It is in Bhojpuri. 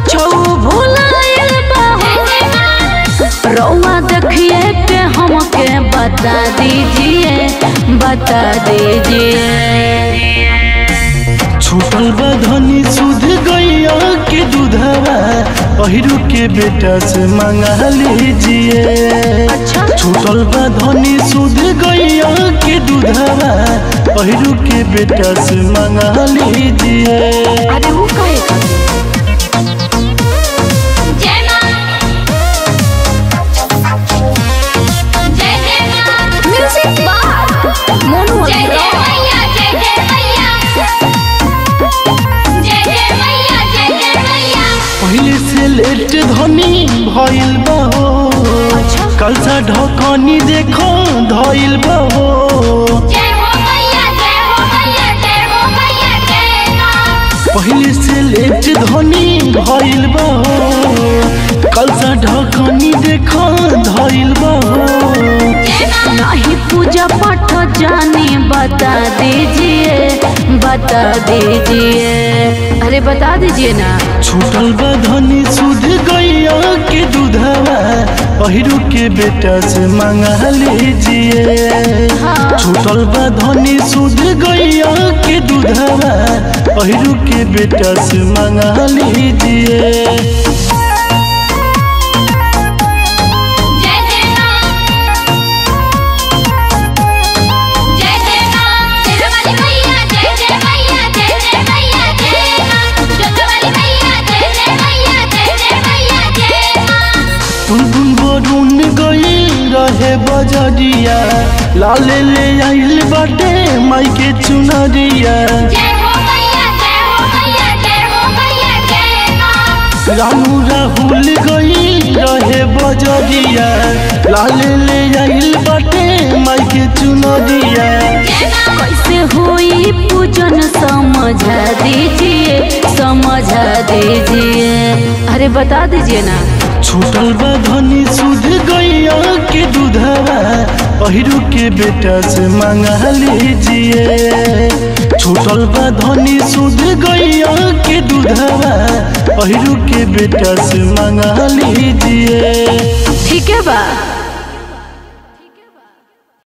कुछ भुलाइल बा रौआ देखिए के हमके बता दीजिए बता दीजिए छूटल बा धनी सुध गैया के दूधवा पहिरू के बेटा से मंगा लीजिए अच्छा छूटल बा धनी सुध गैया के दूधवा पहिरू के बेटा से मंगा लीजिए अरे वो कहे खातिर म्यूजिक बार मोनू पहले से लेट धनी भइल बा हो अच्छा कल सा ढकनी देखो धइल बा हो पहले से लेट धनी भइल बा हो कल सा ढकनी देखो धइल बा हो नहीं पूजा पाठ जाने बता दीजिए बता दीजिए अरे बता दीजिए ना छूटल बा धनी सुध गैया के दूधवा पहिरू के बेटा से मंगा लीजिए हाँ छूटल बा धनी सुध गैया के दूधवा पहिरू के बेटा से मंगा लीजिए टुनटुन बरुन गई रहे बजरिया लाले ले आइल बाटे माई के चुनरिया रानू राहुल गई रहे बजरिया लाले ले आइल बाटे माई के चुनरिया कैसे हुई पूजन समझा दीजिए समझा दीजिए अरे बता दीजिए ना छूटल बा धनी सुध गैया के दूधवा पहिरू के बेटा से मंगा लीजिए छूटल बा धनी सुध गैया के दूधवा पहिरू के बेटा से मंगा लीजिए ठीक है बा